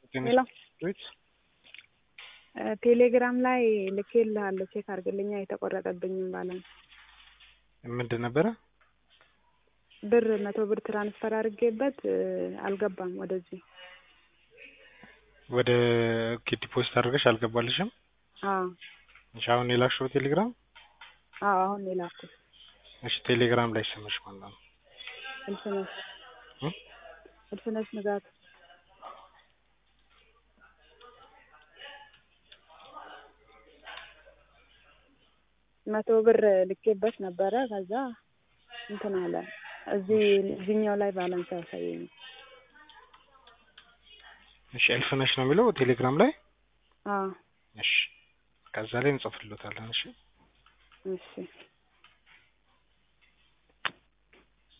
ሄሎ ቤት ቴሌግራም ላይ ልኬልሃለሁ ቼክ አድርግልኛ የተቆረጠብኝም ባላንስ ምንድን ነበረ? ብር መቶ ብር ትራንስፈር አድርጌበት አልገባም ወደዚህ ወደ ኦኬ ዲፖዚት አድርገሽ አልገባልሽም? አዎ እሺ አሁን የላክሽው ቴሌግራም አዎ አሁን የላኩት እሺ ቴሌግራም ላይ ስምሽ ማለት ነው እልፍነሽ እ እልፍነሽ ንጋቱ መቶ ብር ልኬበት ነበረ ከዛ እንትን አለ እዚህ እዚህኛው ላይ ባላንስ አያሳየኝም እሺ እልፍነሽ ነው የሚለው ቴሌግራም ላይ አዎ እሺ ከዛ ላይ እንጽፍልዎታለን እሺ እሺ